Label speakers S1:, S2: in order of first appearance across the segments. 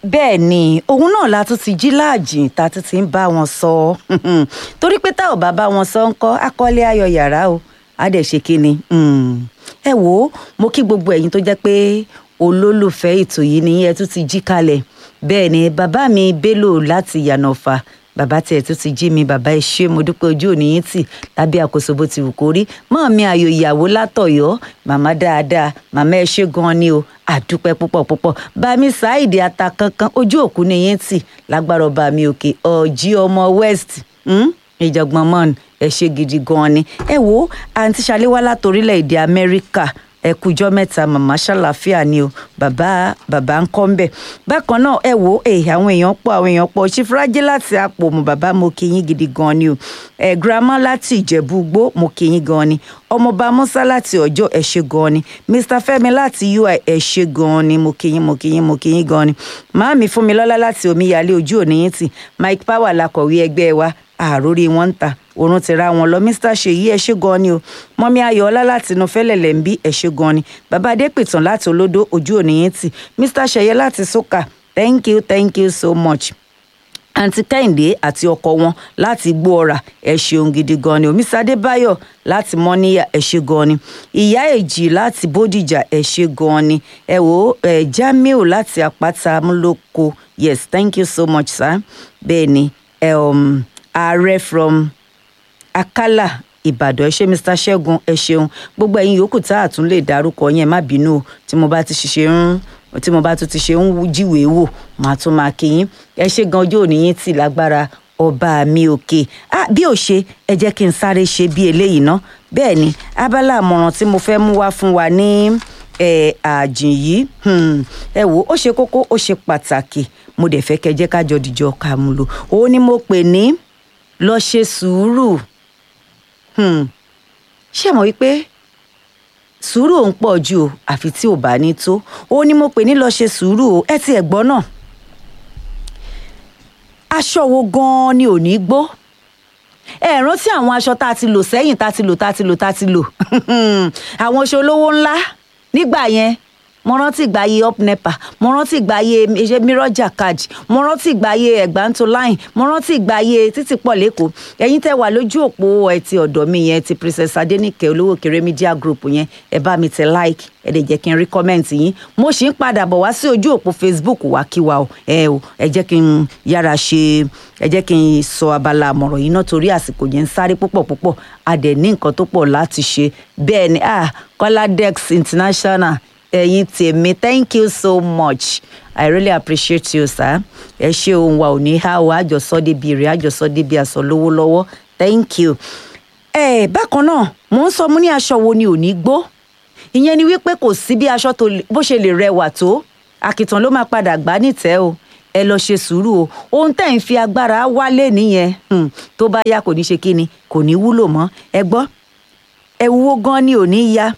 S1: bẹ́ẹ̀ ni òun náà la tún ti jí láàjìn tá a tún ti ń bá wọn sọ torí pé tá ò bá bá wọn sọ ń kọ́ akọ́lé ayọ̀ yàrá o á dẹ̀ ṣe kí ni ẹ wò ó mo kí gbogbo ẹ̀yin tó jẹ́ pé olólùfẹ́ ètò yìí ni ẹ tún ti jí kalẹ̀ bẹ́ẹ̀ ni bàbá mi Bello láti Yànàfà bàbá tiẹ̀ tún ti jí mi bàbá ẹ ṣé mo dúpẹ́ ojú òní yín tì lábẹ́ àkóso bó ti wù kó rí mọ́ mi àyò ìyàwó látọ̀yọ́ màmá dáadáa màmá ẹ ṣé gan ni o àdúpẹ́ púpọ̀ púpọ̀ bàmí Saheed ata kankan ojú òkú ni yín tì lágbára ọba mi òkè ọ̀jí ọmọ west ìjọ̀gbọ̀n mọ́ọ̀nù ẹ ṣé gidi gan ni ẹ wo àǹtí ṣaléwá látorílẹ̀-èdè Amẹ́ríkà ẹ kújọ́ mẹ́ta màmá ṣàlàáfíà ni o bàbá bàbá ń kọ́ ń bẹ̀. bákan náà ẹ wo ẹ àwọn èèyàn pọ̀ àwọn èèyàn pọ̀ ṣífúrájẹ́ láti àpò mu bàbá mo kí yín gidi gan ni o ẹ girama láti ìjẹ̀bú gbó mo kí yín gan ni ọmọọba musa láti ọjọ́ ẹ ṣé gan ni mr fẹ́mi láti ui ẹ ṣé gan ni mo kí yín mo kí yín mo kí yín gan ni màámi fúnmilọ́lá láti omíyalé ojú òní yín tì mike power lakọ̀wé ẹgbẹ́ wa àròrí wọn ń ta òrùn ti ra wọn lọ mr ṣèyí ẹ ṣé gan ni o mọ́mí ayọ̀ọ́lá láti inú fẹ́lẹ̀lẹ̀ ń bí ẹ ṣé gan ni bàbá adépìtàn láti olódó ojú òníyìn tì mr ṣẹyẹ láti sókà thank you thank you so much àǹtí kẹ́hìndé àti ọkọ wọn láti gbó ọ̀rà ẹ ṣeun gidi gan ni omiṣẹ́ adébáyọ̀ láti mọ́níyà ẹ ṣé gan ni ìyá èjì láti bódìjà ẹ ṣé gan ni ẹ wò ẹ jamiu láti àpáta múlòkó yes thank you so much sir bẹ́ẹ̀ ni ẹ um, ààrẹ from akálà ìbàdàn ẹ ṣé mr ṣẹ́gun ẹ ṣeun gbogbo ẹ̀yin yòókù tá a tún lè dárúkọ yẹn má bínú o tí mo bá ti ṣe ń tí mo bá tún ti ṣe ń jíwèé wò màá tún máa kí yín ẹ ṣé gan ojú òní yín tì lágbára ọba mi òkè ah bí ò ṣe ẹ jẹ́ kí n sáré ṣe bí eléyìí ná bẹ́ẹ̀ ni abala àmọ̀ràn tí mo fẹ́ mú wá fún wa ní àjìn yìí ẹ wò ó ṣe kókó ó ṣe pàtàkì mo dẹ̀ fẹ́ kẹ́ jẹ́ ká jọ dìjọ ká mú lò òun ni mo pè ní lọ ṣe sùúrù ṣé mọ̀ wípé sùúrù òun pọ̀ jù o àfi tí ò bá ní tó ó ní mo pè ní lọ ṣe sùúrù o ẹ ti ẹ̀ gbọ́ náà aṣọ wo gan-an ni ò ní gbó ẹ rántí àwọn aṣọ tá a ti lò sẹ́yìn tá a ti lò tá a ti lò tá a ti lò àwọn aṣọ olówó ńlá nígbà yẹn mo rántí ìgbàyé up nepa mo rántí ìgbàyé mirror jacquard mo rántí ìgbàyé ẹgbàntó line mo rántí ìgbàyé títí pọ̀ lẹ́kọ̀ọ́ ẹ̀yin tẹ́ wà lójú òpó ẹ̀ ti ọ̀dọ̀ mi yẹn ti princess adenike olówó kéré media group yẹn ẹ bá mi tẹ like ẹ lè jẹ́ kí n rí comment yín mo sì ń padà bọ̀ wá sí ojú òpó facebook wá kí wa o ẹ o ẹ jẹ́ kí n yára ṣe ẹ jẹ́ kí n sọ abala àmọ̀ràn yìí náà torí àsìkò yẹn ń sáré púpọ̀ púpọ̀ a dẹ̀ ní nǹkan tó pọ̀ láti ṣe bẹ́ẹ̀ ni ah kọ́ládẹ́x international ẹ̀yin tèmi thank you so much i really appreciate you sir ẹ ṣe ohun wa ò ní há o àjọsọ débi èrè àjọsọ débi àsọ lówó lọ́wọ́ thank you. ẹ bákan náà mò ń sọ mo ní aṣọ wo ni ò ní gbó ìyẹn ni wípé kò sí bí aṣọ tó bó ṣe lè rẹwà tó àkìtàn ló máa padà gbá nìtẹ́ o ẹ lọ ṣe sùúrù o ohun tẹ́ ń fi agbára wálé nìyẹn tó bá yá kò ní ṣe kíni kò ní wúlò mọ́ ẹ gbọ́ ẹ wúwo gan ni ò ní yá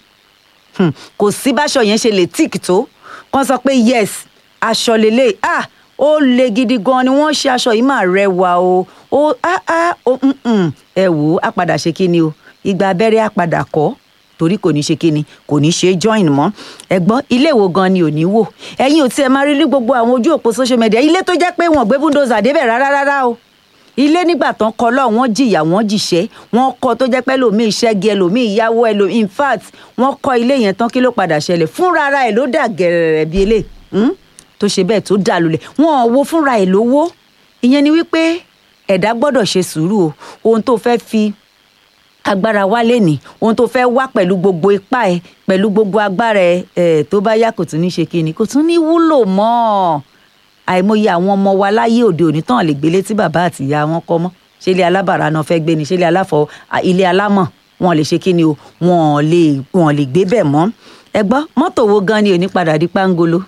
S1: kò sí báṣọ yẹn ṣe lè tíìkì tó kàn sọ pé yes aṣọ lélẹ̀ ah ó le gidi gan ni wọ́n ṣe aṣọ yìí máa rẹwà o ó ah ah ó ẹ wò ó á padà ṣe kí ni o ìgbà abẹ́rẹ́ á padà kọ́ torí kò ní ṣe kí ni kò ní ṣe join mọ́ ẹ̀gbọ́n ilé wo gan ni ò ní wò ẹ̀yin ò tiẹ̀ máa rí rí gbogbo àwọn ojú òpó social media ilé tó jẹ́ pé wọ́n gbé búndòzà débẹ̀ rárá rárá o ilé nígbà tán kọ́ lọ wọ́n jìyà wọ́n jìṣẹ́ wọ́n kọ́ tó jẹ́ pé ẹlòmíì ṣẹ́gi ẹlòmíì ìyàwó ẹlòmíì in fact wọ́n kọ́ ilé yẹn tán kí ló padà ṣẹlẹ̀ fúnra ara ẹ̀ ló dà gẹ̀rẹ̀rẹ̀ bíi elé tó ṣe bẹ́ẹ̀ tó dà lulẹ̀ wọ́n ò wo fúnra ẹ̀ lówó ìyẹn ni wípé ẹ̀dá gbọ́dọ̀ ṣe sùúrù o ohun tó fẹ́ fi agbára wá lẹ́nì ohun tó fẹ́ wá pẹ̀lú gbogbo ipá ẹ pẹ̀lú gbogbo agbára ẹ tó bá yá kò tún ní ṣe kíni kò tún ní wúlò mọ́ ọ́ àìmọye àwọn ọmọ wa láyé òde òní tán lè gbélé tí bàbá àti ìyá wọn kọ́ mọ́ ṣé ilé alábàárà náà fẹ́ gbé ni ṣé ilé aláfọ ilé alámọ̀ wọn lè ṣe kí ni o wọn lè wọn lè gbé bẹ̀ mọ́ ẹ gbọ́ mọ́tò wo gan ni òní padà di pángolo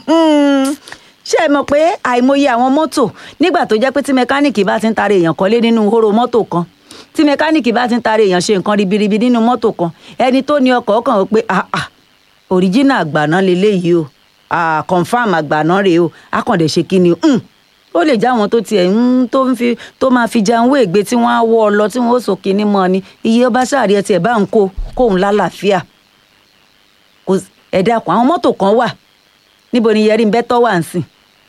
S1: ṣé ẹ mọ̀ pé àìmọye àwọn mọ́tò nígbà tó jẹ́ pé tí mẹkáníìkì bá ti ń tarí èèyàn kọ́lé nínú hóró mọ́tò kan tí mẹkáníìkì bá ti ń tarí èèyàn ṣe nǹkan ribiribi nínú mọ́tò kan ẹni tó ní ọkọ̀ ọkàn ó pé ah ah òríjínà àgbàná leléyìí o ah confam àgbàná rèé o akàndẹ̀ ṣe kí ni ó lè já àwọn tó tiẹ̀ ń tó ń fi tó máa fi jẹun wéègbé tí wọ́n á wọ́ ọ lọ tí wọ́n ó sọ kínní mọ́ ni iye ọba sáàrí ẹ tiẹ̀ bá ń kó kóun lálàáfíà ẹ dákun àwọn mọ́tò kan wà níbo ni yẹrí ń bẹ́tọ́ wà ń sìn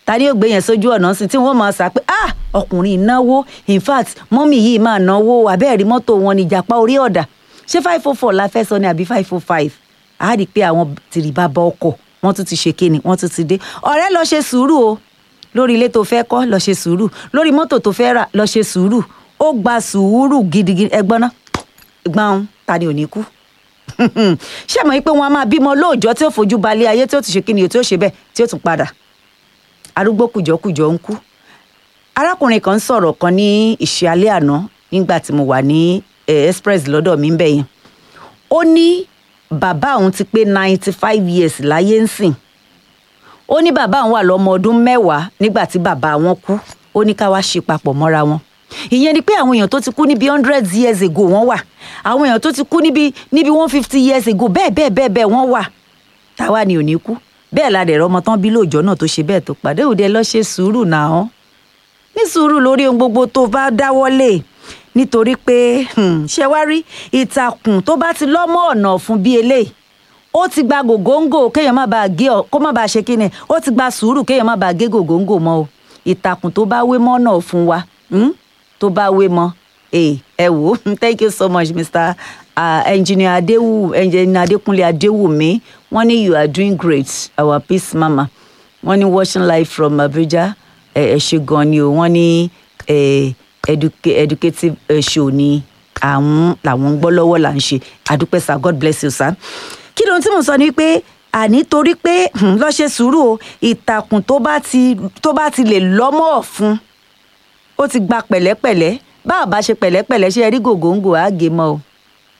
S1: ta ni yóò gbé yẹn sójú ọ̀nà sí tí wọ́n máa sà pé ah ọkùnrin náwó in fact mọ́mì yìí máa náwó abẹ́ẹ̀rí mọ́tò wọn ní ìjàpá orí ọ̀dà ṣé five four four la fẹ́ sọ ni àbí five four five a rí i pé àwọn tìrìbà bá ọkọ̀ wọ́n tún ti ṣe kíni wọ́n tún ti dé ọ̀rẹ́ lọ ṣe sùúrù o lórí ilé tó fẹ́ kọ́ lọ ṣe sùúrù lórí mọ́tò tó fẹ́ rà lọ ṣe sùúrù ó gba sùúrù gidigidi ẹgbọ́n náà gbọ́n ta ni ò ní kú ṣé mọ̀ pé wọ́n á máa bímọ lóòjọ́ tí ó fojú balẹ̀ ayé tí ó ti ṣe kíni tí ó ṣe bẹ́ẹ̀ tí ó tún padà arúgbó kùjọ́kùjọ́ ń kú arákùnrin kan sọ̀rọ̀ kan ní ìṣe alẹ́ àná nígbà tí mo wà ní express lọ́dọ̀ mi ń bẹ̀ yẹn ó ní bàbá òun ti pé ninety five years láyé ń sìn ó ní bàbá òun wà lọ́mọ ọdún mẹ́wàá nígbà tí bàbá wọn kú ó ní ká wá ṣe papọ̀ mọ́ra wọn ìyẹn ni pé àwọn èèyàn tó ti kú níbi hundred years ago wọ́n wà àwọn èèyàn tó ti kú níbi níbi one fifty years ago bẹ́ẹ̀ bẹ́ẹ̀ bẹ́ẹ̀ bẹ́ẹ̀ wọ́n wà táwa ni ò ní kú bẹ́ẹ̀ la dẹ̀rọ ọmọ tán bí lóòjọ́ náà tó ṣe bẹ́ẹ̀ tó pàdé òde lọ ṣe sùúrù náà ní sùúrù lórí ohun gbogbo tó bá dáwọ́lé nítorí pé ṣe wá rí ìtàkùn tó bá ti lọ́mọ ọ̀nà fún bí eléyìí ó ti gba gògóńgò kéèyàn má bàa gé ọ kó má bàa ṣe kíni ó ti gba sùúrù kéèyàn má bàa gé gògóńgò mọ́ o ìtàkùn tó bá wé mọ́ náà fún wa tó bá wé mọ́ ẹ wò ó thank you so much mr uh, engineer adewu engineer adekunle adewumi wọ́n ní you are doing great our peace mama wọ́n ní watching live from abuja ẹ ṣe gan ni o wọ́n ní educative show ni àwọn làwọn ń gbọ́ lọ́wọ́ là ń ṣe àdúpẹ́ sir god bless you sir kí ló ń tí mo sọ ni pé àní torí pé lọ́ọ́ ṣe sùúrù o ìtàkùn tó bá ti tó bá ti lè lọ́mọ́ ọ̀fun ó ti gba pẹ̀lẹ́pẹ̀lẹ́ bá a bá ṣe pẹ̀lẹ́pẹ̀lẹ́ ṣe rí gògóńgò àgé mọ́ o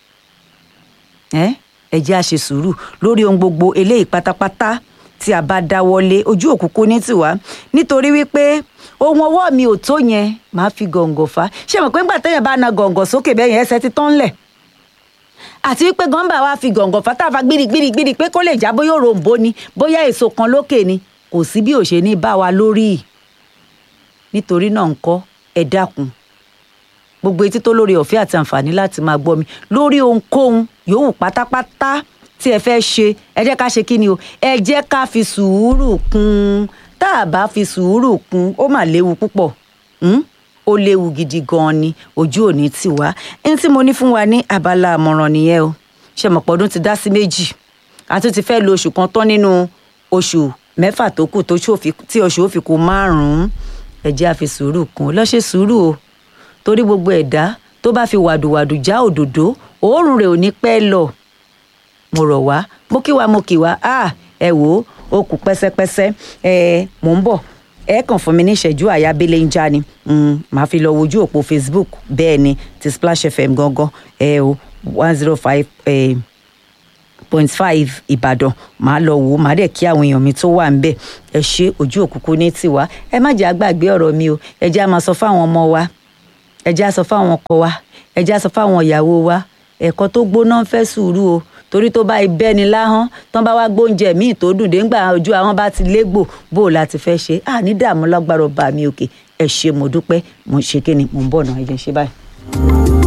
S1: ẹ jẹ́ a ṣe sùúrù lórí ohun gbogbo eléyìí pátápátá tí a bá dáwọ́lé ojú òkùnkùn ní tiwa nítorí wípé ohun ọwọ́ mi ò tó yẹn máa fi gọ̀ǹgọ̀ fa ṣé mo pé ńgbà téèyàn bá na gọ̀ǹgọ̀ sókè bẹ́ẹ̀ yẹn ẹsẹ̀ ti tán lẹ̀ àti wípé gọ́ńbà wa fi gọ̀ǹgọ̀ fa táfa gbirigbirigbiri pé kó lè já bóyá òròǹbó ni bóyá èso kan lókè ni kò sí bí ò ṣe ní bá wa lórí nítorí náà ńkọ́ ẹ dákun gbogbo etí tó lórí ọ̀fẹ́ àti àǹfààní láti máa gbọ́ mi lórí ohunkóhun yòówù pátápátá tí ẹ fẹ́ ṣe ẹ jẹ́ ká ṣe kí ni o ẹ jẹ́ ká fi sùúrù kún tá a bá fi sùúrù kún ó mà léwu púpọ̀ ó léwu gidi gan-an ni ojú òní tì wá ẹni tí mo ní fún wa ní abala àmọ̀ràn nìyẹn o ṣe mọ̀pọ̀ ọdún ti dá sí méjì a tún ti fẹ́ lo oṣù kan tán nínú oṣù mẹ́fà tó kù tí oṣù ó fi kù márùn-ún ẹ jẹ́ a fi sùúrù kún lọ́ ṣe sùúrù o torí gbogbo ẹ̀dá tó bá fi wàdùwàdù já òdòdó òórùn rẹ̀ ò ní pẹ́ lọ mo rọ̀ wá mo kí wa mo kì wá ah ẹ wò ó ó kù pẹ́sẹ́pẹ́sẹ́ ẹ mò ń bọ̀ ẹ kàn fún mi ní ìṣẹ́jú àyà abẹ́lẹ̀ ń já ni màá fi lọ wojú òpó facebook bẹ́ẹ̀ ni ti splash fm gangan ẹ o one zero five point five ìbàdàn màá lọ wò ó màá dẹ̀ kí àwọn èèyàn mi tó wà ń bẹ̀ ẹ ṣe ojú òkùnkùn ní tiwa ẹ má jẹ́ àgbàgbé ọ̀rọ̀ mi o ẹ jẹ́ á máa sọ fáwọn ọmọ wa ẹ jẹ́ á sọ fáwọn ọkọ wa ẹ jẹ́ á sọ fáwọn ìyàwó wa ẹ̀kọ́ tó gbóná ń fẹ́ sùúrù o torí tó bá ibẹ̀ ni láhán tán bá wá gbóúnjẹ míì tó dùn dé ńgbà ojú àwọn bá ti légbò bó o láti fẹ́ ṣe à ní dààmú lágbára ọba mi òkè ẹ ṣe mo dúpẹ́ mo ṣe kí ni mo ń bọ̀ náà ẹ jẹ́ ṣe báyìí.